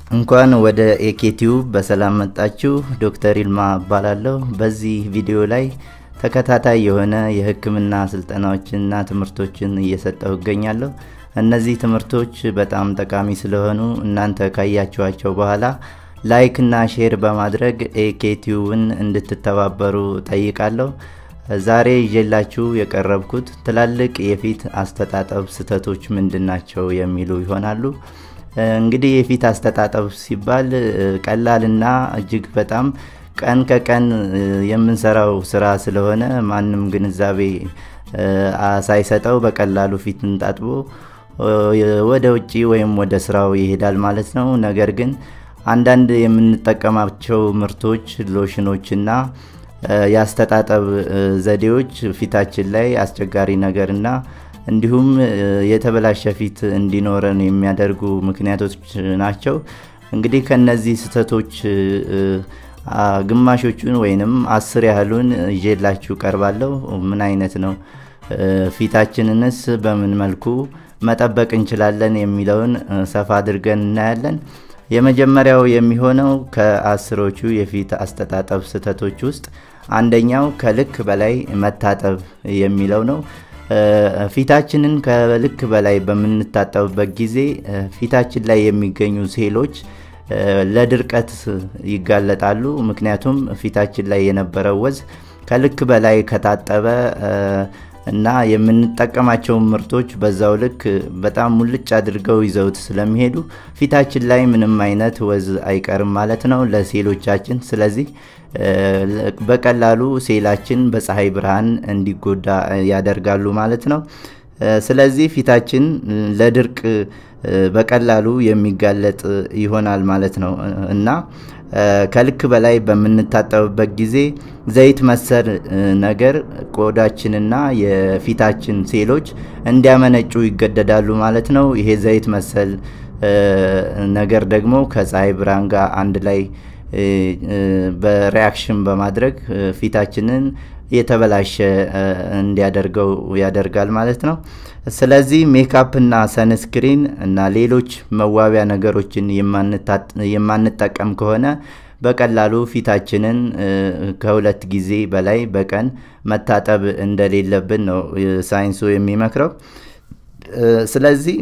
እንኳን ወደ ኤኬቲዩብ በሰላም መጣችሁ። ዶክተር ይልማ እባላለሁ። በዚህ ቪዲዮ ላይ ተከታታይ የሆነ የሕክምና ስልጠናዎችንና ትምህርቶችን እየሰጠሁ እገኛለሁ። እነዚህ ትምህርቶች በጣም ጠቃሚ ስለሆኑ እናንተ ካያችኋቸው በኋላ ላይክ እና ሼር በማድረግ ኤኬቲዩብን እንድትተባበሩ ጠይቃለሁ። ዛሬ ይዤላችሁ የቀረብኩት ትላልቅ የፊት አስተጣጠብ ስህተቶች ምንድን ናቸው የሚሉ ይሆናሉ። እንግዲህ የፊት አስተጣጠብ ሲባል ቀላልና እጅግ በጣም ቀን ከቀን የምንሰራው ስራ ስለሆነ ማንም ግንዛቤ ሳይሰጠው በቀላሉ ፊትን ታጥቦ ወደ ውጭ ወይም ወደ ስራው ይሄዳል ማለት ነው። ነገር ግን አንዳንድ የምንጠቀማቸው ምርቶች፣ ሎሽኖችና የአስተጣጠብ ዘዴዎች ፊታችን ላይ አስቸጋሪ ነገርና እንዲሁም የተበላሸ ፊት እንዲኖረን የሚያደርጉ ምክንያቶች ናቸው። እንግዲህ ከነዚህ ስህተቶች ግማሾቹን ወይንም አስር ያህሉን ይዤላችሁ ቀርባለሁ። ምን አይነት ነው ፊታችንንስ በምን መልኩ መጠበቅ እንችላለን የሚለውን ሰፋ አድርገን እናያለን። የመጀመሪያው የሚሆነው ከአስሮቹ የፊት አስተጣጠብ ስህተቶች ውስጥ አንደኛው ከልክ በላይ መታጠብ የሚለው ነው። ፊታችንን ከልክ በላይ በምንታጠብበት ጊዜ ፊታችን ላይ የሚገኙ ሴሎች ለድርቀት ይጋለጣሉ። ምክንያቱም ፊታችን ላይ የነበረው ወዝ ከልክ በላይ ከታጠበ እና የምንጠቀማቸውን ምርቶች በዛው ልክ በጣም ሙልጭ አድርገው ይዘውት ስለሚሄዱ ፊታችን ላይ ምንም አይነት ወዝ አይቀርም ማለት ነው ለሴሎቻችን። ስለዚህ በቀላሉ ሴላችን በፀሐይ ብርሃን እንዲጎዳ ያደርጋሉ ማለት ነው። ስለዚህ ፊታችን ለድርቅ በቀላሉ የሚጋለጥ ይሆናል ማለት ነው እና ከልክ በላይ በምንታጠብበት ጊዜ ዘይት መሰል ነገር ቆዳችንና የፊታችን ሴሎች እንዲያመነጩ ይገደዳሉ ማለት ነው። ይሄ ዘይት መሰል ነገር ደግሞ ከፀሐይ ብርሃን ጋር አንድ ላይ በሪያክሽን በማድረግ ፊታችንን የተበላሸ እንዲያደርገው ያደርጋል ማለት ነው። ስለዚህ ሜካፕ እና ሰንስክሪን እና ሌሎች መዋቢያ ነገሮችን የማንጠቀም ከሆነ በቀላሉ ፊታችንን ከሁለት ጊዜ በላይ በቀን መታጠብ እንደሌለብን ነው ሳይንሱ የሚመክረው። ስለዚህ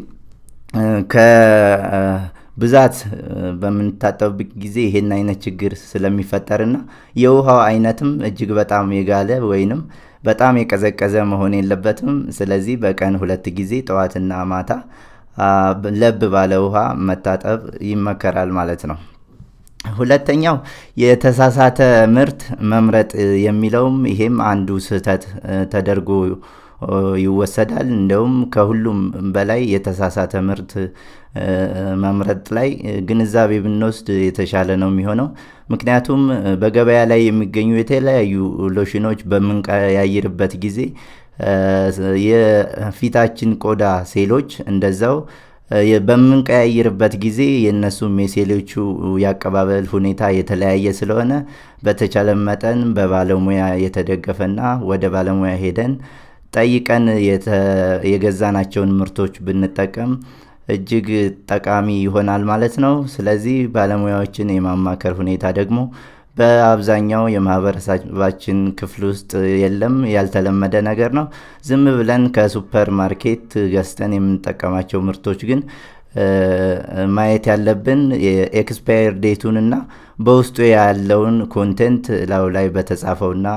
ከብዛት በምንታጠብበት ጊዜ ይሄን አይነት ችግር ስለሚፈጠርና የውሃው አይነትም እጅግ በጣም የጋለ ወይንም በጣም የቀዘቀዘ መሆን የለበትም። ስለዚህ በቀን ሁለት ጊዜ ጠዋትና ማታ ለብ ባለ ውሃ መታጠብ ይመከራል ማለት ነው። ሁለተኛው የተሳሳተ ምርት መምረጥ የሚለውም ይሄም አንዱ ስህተት ተደርጎ ይወሰዳል። እንደውም ከሁሉም በላይ የተሳሳተ ምርት መምረጥ ላይ ግንዛቤ ብንወስድ የተሻለ ነው የሚሆነው። ምክንያቱም በገበያ ላይ የሚገኙ የተለያዩ ሎሽኖች በምንቀያይርበት ጊዜ የፊታችን ቆዳ ሴሎች እንደዛው በምንቀያይርበት ጊዜ የእነሱም የሴሎቹ ያቀባበል ሁኔታ የተለያየ ስለሆነ በተቻለ መጠን በባለሙያ የተደገፈና ወደ ባለሙያ ሄደን ጠይቀን የገዛናቸውን ምርቶች ብንጠቀም እጅግ ጠቃሚ ይሆናል ማለት ነው። ስለዚህ ባለሙያዎችን የማማከር ሁኔታ ደግሞ በአብዛኛው የማህበረሰባችን ክፍል ውስጥ የለም፣ ያልተለመደ ነገር ነው። ዝም ብለን ከሱፐር ማርኬት ገዝተን የምንጠቀማቸው ምርቶች ግን ማየት ያለብን የኤክስፓየር ዴቱንና በውስጡ ያለውን ኮንቴንት ላዩ ላይ በተጻፈውና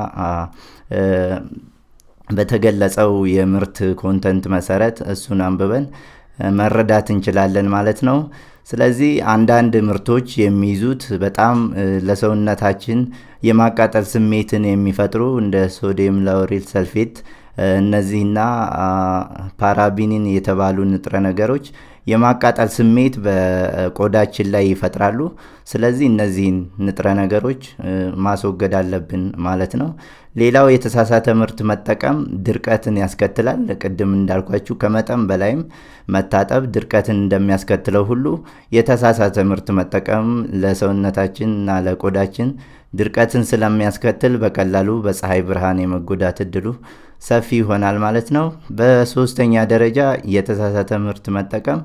በተገለጸው የምርት ኮንተንት መሰረት እሱን አንብበን መረዳት እንችላለን ማለት ነው። ስለዚህ አንዳንድ ምርቶች የሚይዙት በጣም ለሰውነታችን የማቃጠል ስሜትን የሚፈጥሩ እንደ ሶዲየም ላውሪል ሰልፌት እነዚህና ፓራቢኒን የተባሉ ንጥረ ነገሮች የማቃጠል ስሜት በቆዳችን ላይ ይፈጥራሉ። ስለዚህ እነዚህን ንጥረ ነገሮች ማስወገድ አለብን ማለት ነው። ሌላው የተሳሳተ ምርት መጠቀም ድርቀትን ያስከትላል። ቅድም እንዳልኳችሁ ከመጠን በላይም መታጠብ ድርቀትን እንደሚያስከትለው ሁሉ የተሳሳተ ምርት መጠቀም ለሰውነታችን እና ለቆዳችን ድርቀትን ስለሚያስከትል በቀላሉ በፀሐይ ብርሃን የመጎዳት እድሉ ሰፊ ይሆናል ማለት ነው። በሶስተኛ ደረጃ የተሳሳተ ምርት መጠቀም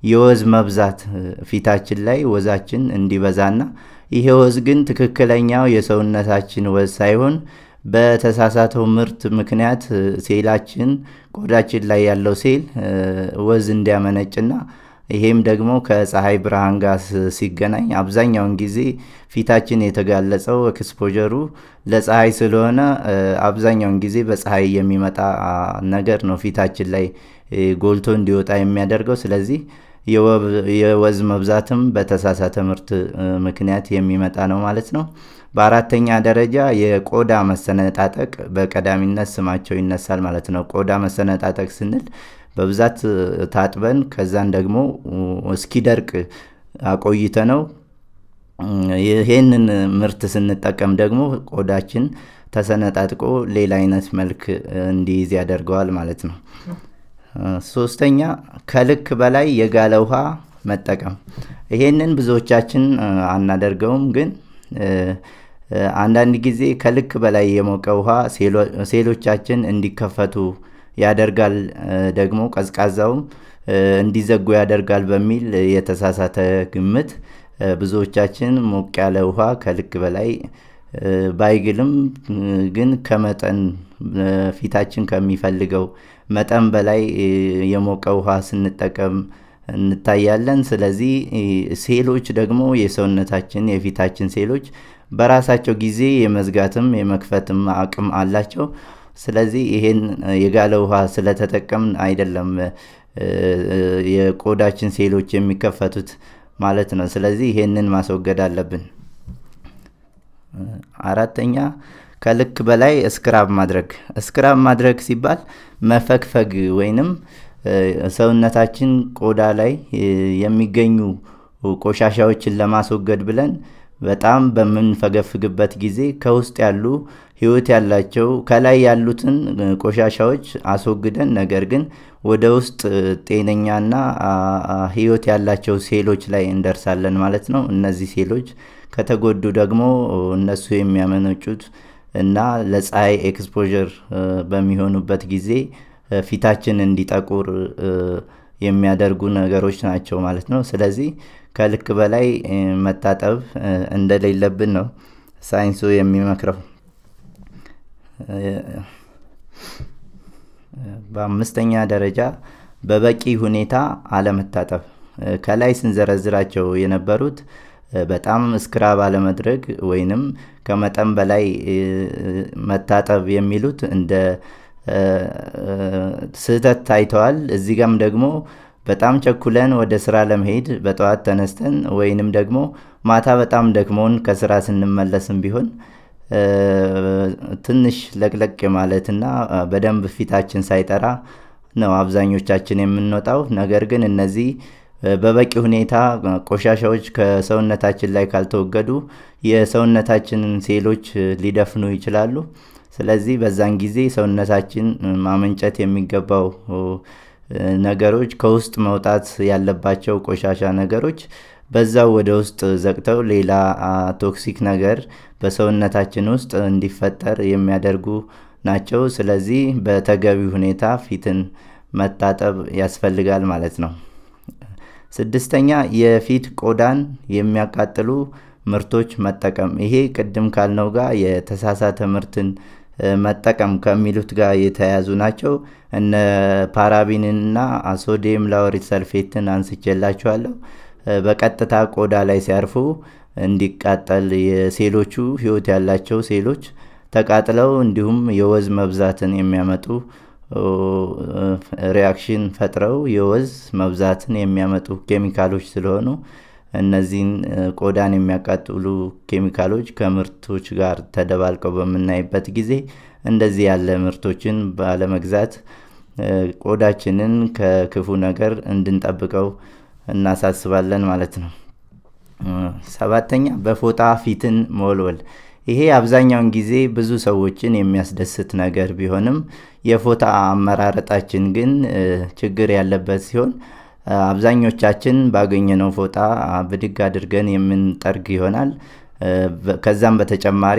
የወዝ መብዛት ፊታችን ላይ ወዛችን እንዲበዛና ይሄ ወዝ ግን ትክክለኛው የሰውነታችን ወዝ ሳይሆን በተሳሳተው ምርት ምክንያት ሴላችን ቆዳችን ላይ ያለው ሴል ወዝ እንዲያመነጭና ይሄም ደግሞ ከፀሐይ ብርሃን ጋር ሲገናኝ አብዛኛውን ጊዜ ፊታችን የተጋለጸው ኤክስፖጀሩ ለፀሐይ ስለሆነ አብዛኛውን ጊዜ በፀሐይ የሚመጣ ነገር ነው ፊታችን ላይ ጎልቶ እንዲወጣ የሚያደርገው። ስለዚህ የወዝ መብዛትም በተሳሳተ ምርት ምክንያት የሚመጣ ነው ማለት ነው። በአራተኛ ደረጃ የቆዳ መሰነጣጠቅ በቀዳሚነት ስማቸው ይነሳል ማለት ነው። ቆዳ መሰነጣጠቅ ስንል በብዛት ታጥበን ከዛን ደግሞ እስኪደርቅ አቆይተ ነው ይሄንን ምርት ስንጠቀም ደግሞ ቆዳችን ተሰነጣጥቆ ሌላ አይነት መልክ እንዲይዝ ያደርገዋል ማለት ነው። ሶስተኛ ከልክ በላይ የጋለ ውሃ መጠቀም። ይሄንን ብዙዎቻችን አናደርገውም፣ ግን አንዳንድ ጊዜ ከልክ በላይ የሞቀ ውሃ ሴሎቻችን እንዲከፈቱ ያደርጋል፣ ደግሞ ቀዝቃዛውም እንዲዘጉ ያደርጋል በሚል የተሳሳተ ግምት ብዙዎቻችን ሞቅ ያለ ውሃ ከልክ በላይ ባይግልም ግን ከመጠን ፊታችን ከሚፈልገው መጠን በላይ የሞቀ ውሃ ስንጠቀም እንታያለን። ስለዚህ ሴሎች ደግሞ የሰውነታችን የፊታችን ሴሎች በራሳቸው ጊዜ የመዝጋትም የመክፈትም አቅም አላቸው። ስለዚህ ይሄን የጋለ ውሃ ስለተጠቀምን አይደለም የቆዳችን ሴሎች የሚከፈቱት ማለት ነው። ስለዚህ ይሄንን ማስወገድ አለብን። አራተኛ ከልክ በላይ እስክራብ ማድረግ። እስክራብ ማድረግ ሲባል መፈግፈግ ወይንም ሰውነታችን ቆዳ ላይ የሚገኙ ቆሻሻዎችን ለማስወገድ ብለን በጣም በምንፈገፍግበት ጊዜ ከውስጥ ያሉ ህይወት ያላቸው ከላይ ያሉትን ቆሻሻዎች አስወግደን ነገር ግን ወደ ውስጥ ጤነኛና ህይወት ያላቸው ሴሎች ላይ እንደርሳለን ማለት ነው። እነዚህ ሴሎች ከተጎዱ ደግሞ እነሱ የሚያመነጩት እና ለፀሐይ ኤክስፖዠር በሚሆኑበት ጊዜ ፊታችን እንዲጠቁር የሚያደርጉ ነገሮች ናቸው ማለት ነው። ስለዚህ ከልክ በላይ መታጠብ እንደሌለብን ነው ሳይንሱ የሚመክረው። በአምስተኛ ደረጃ በበቂ ሁኔታ አለመታጠብ። ከላይ ስንዘረዝራቸው የነበሩት በጣም እስክራብ አለመድረግ ወይንም ከመጠን በላይ መታጠብ የሚሉት እንደ ስህተት ታይተዋል። እዚህ ጋም ደግሞ በጣም ቸኩለን ወደ ስራ ለመሄድ በጠዋት ተነስተን ወይንም ደግሞ ማታ በጣም ደክሞን ከስራ ስንመለስም ቢሆን ትንሽ ለቅለቅ ማለትና በደንብ ፊታችን ሳይጠራ ነው አብዛኞቻችን የምንወጣው። ነገር ግን እነዚህ በበቂ ሁኔታ ቆሻሻዎች ከሰውነታችን ላይ ካልተወገዱ የሰውነታችንን ሴሎች ሊደፍኑ ይችላሉ። ስለዚህ በዛን ጊዜ ሰውነታችን ማመንጨት የሚገባው ነገሮች ከውስጥ መውጣት ያለባቸው ቆሻሻ ነገሮች በዛው ወደ ውስጥ ዘግተው ሌላ ቶክሲክ ነገር በሰውነታችን ውስጥ እንዲፈጠር የሚያደርጉ ናቸው። ስለዚህ በተገቢ ሁኔታ ፊትን መታጠብ ያስፈልጋል ማለት ነው። ስድስተኛ የፊት ቆዳን የሚያቃጥሉ ምርቶች መጠቀም። ይሄ ቅድም ካልነው ጋር የተሳሳተ ምርትን መጠቀም ከሚሉት ጋር የተያያዙ ናቸው። እነ ፓራቢንንና ሶዲየም ላውሪት ሰልፌትን አንስቼላችኋለሁ። በቀጥታ ቆዳ ላይ ሲያርፉ እንዲቃጠል የሴሎቹ ህይወት ያላቸው ሴሎች ተቃጥለው እንዲሁም የወዝ መብዛትን የሚያመጡ ሪያክሽን ፈጥረው የወዝ መብዛትን የሚያመጡ ኬሚካሎች ስለሆኑ እነዚህን ቆዳን የሚያቃጥሉ ኬሚካሎች ከምርቶች ጋር ተደባልቀው በምናይበት ጊዜ እንደዚህ ያለ ምርቶችን ባለመግዛት ቆዳችንን ከክፉ ነገር እንድንጠብቀው እናሳስባለን ማለት ነው። ሰባተኛ በፎጣ ፊትን መወልወል። ይሄ አብዛኛውን ጊዜ ብዙ ሰዎችን የሚያስደስት ነገር ቢሆንም የፎጣ አመራረጣችን ግን ችግር ያለበት ሲሆን አብዛኞቻችን ባገኘነው ፎጣ ብድግ አድርገን የምንጠርግ ይሆናል። ከዛም በተጨማሪ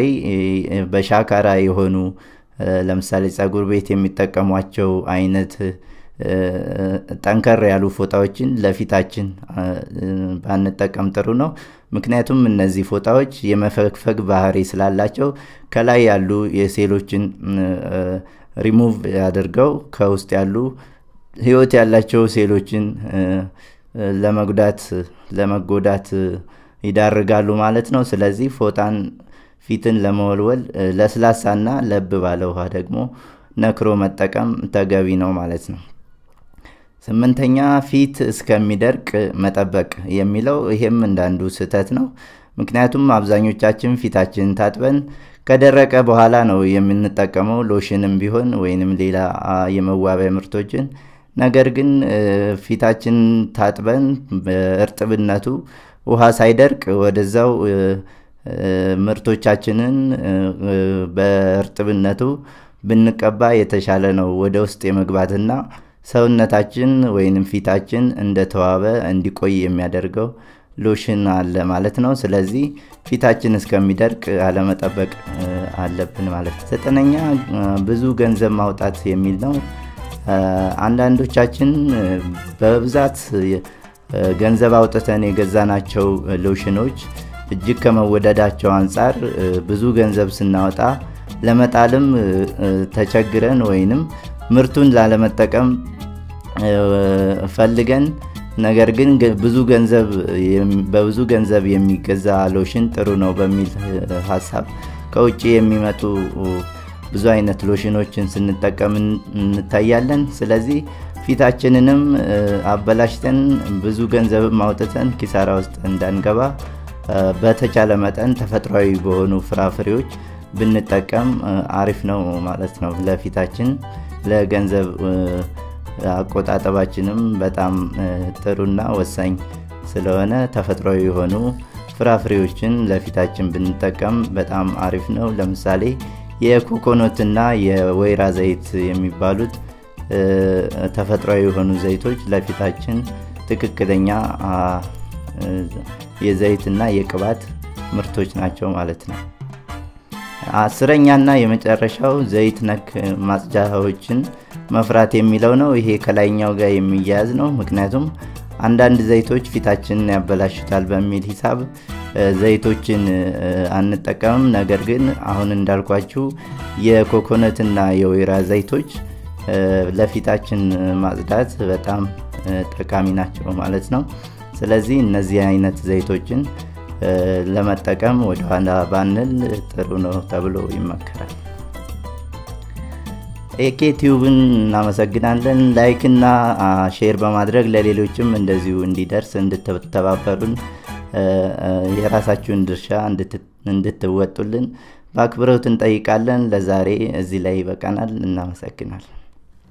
በሻካራ የሆኑ ለምሳሌ ጸጉር ቤት የሚጠቀሟቸው አይነት ጠንከር ያሉ ፎጣዎችን ለፊታችን ባንጠቀም ጥሩ ነው። ምክንያቱም እነዚህ ፎጣዎች የመፈግፈግ ባህሪ ስላላቸው ከላይ ያሉ የሴሎችን ሪሙቭ አድርገው ከውስጥ ያሉ ህይወት ያላቸው ሴሎችን ለመጉዳት ለመጎዳት ይዳርጋሉ ማለት ነው። ስለዚህ ፎጣን ፊትን ለመወልወል ለስላሳና ለብ ባለ ውሃ ደግሞ ነክሮ መጠቀም ተገቢ ነው ማለት ነው። ስምንተኛ ፊት እስከሚደርቅ መጠበቅ የሚለው ይሄም እንዳንዱ ስህተት ነው። ምክንያቱም አብዛኞቻችን ፊታችንን ታጥበን ከደረቀ በኋላ ነው የምንጠቀመው ሎሽንም ቢሆን ወይንም ሌላ የመዋቢያ ምርቶችን። ነገር ግን ፊታችን ታጥበን እርጥብነቱ ውሃ ሳይደርቅ ወደዛው ምርቶቻችንን በእርጥብነቱ ብንቀባ የተሻለ ነው ወደ ውስጥ የመግባትና ሰውነታችን ወይንም ፊታችን እንደተዋበ እንዲቆይ የሚያደርገው ሎሽን አለ ማለት ነው። ስለዚህ ፊታችን እስከሚደርቅ አለመጠበቅ አለብን ማለት ነው። ዘጠነኛ ብዙ ገንዘብ ማውጣት የሚል ነው። አንዳንዶቻችን በብዛት ገንዘብ አውጥተን የገዛናቸው ሎሽኖች እጅግ ከመወደዳቸው አንጻር ብዙ ገንዘብ ስናወጣ ለመጣልም ተቸግረን ወይንም ምርቱን ላለመጠቀም ፈልገን ነገር ግን ብዙ ገንዘብ በብዙ ገንዘብ የሚገዛ ሎሽን ጥሩ ነው በሚል ሀሳብ ከውጭ የሚመጡ ብዙ አይነት ሎሽኖችን ስንጠቀም እንታያለን። ስለዚህ ፊታችንንም አበላሽተን ብዙ ገንዘብም አውጥተን ኪሳራ ውስጥ እንዳንገባ በተቻለ መጠን ተፈጥሯዊ በሆኑ ፍራፍሬዎች ብንጠቀም አሪፍ ነው ማለት ነው። ለፊታችን ለገንዘብ አቆጣጠባችንም በጣም ጥሩና ወሳኝ ስለሆነ ተፈጥሯዊ የሆኑ ፍራፍሬዎችን ለፊታችን ብንጠቀም በጣም አሪፍ ነው። ለምሳሌ የኮኮኖትና የወይራ ዘይት የሚባሉት ተፈጥሯዊ የሆኑ ዘይቶች ለፊታችን ትክክለኛ የዘይትና የቅባት ምርቶች ናቸው ማለት ነው። አስረኛና የመጨረሻው ዘይት ነክ ማጽጃዎችን መፍራት የሚለው ነው። ይሄ ከላይኛው ጋር የሚያያዝ ነው። ምክንያቱም አንዳንድ ዘይቶች ፊታችንን ያበላሹታል በሚል ሂሳብ ዘይቶችን አንጠቀምም። ነገር ግን አሁን እንዳልኳችሁ የኮኮነትና የወይራ ዘይቶች ለፊታችን ማጽዳት በጣም ጠቃሚ ናቸው ማለት ነው። ስለዚህ እነዚህ አይነት ዘይቶችን ለመጠቀም ወደኋላ ባንል ጥሩ ነው ተብሎ ይመከራል። ኤኬ ቲዩብን እናመሰግናለን። ላይክ እና ሼር በማድረግ ለሌሎችም እንደዚሁ እንዲደርስ እንድትተባበሩን የራሳችሁን ድርሻ እንድትወጡልን በአክብሮት እንጠይቃለን። ለዛሬ እዚህ ላይ ይበቃናል። እናመሰግናለን።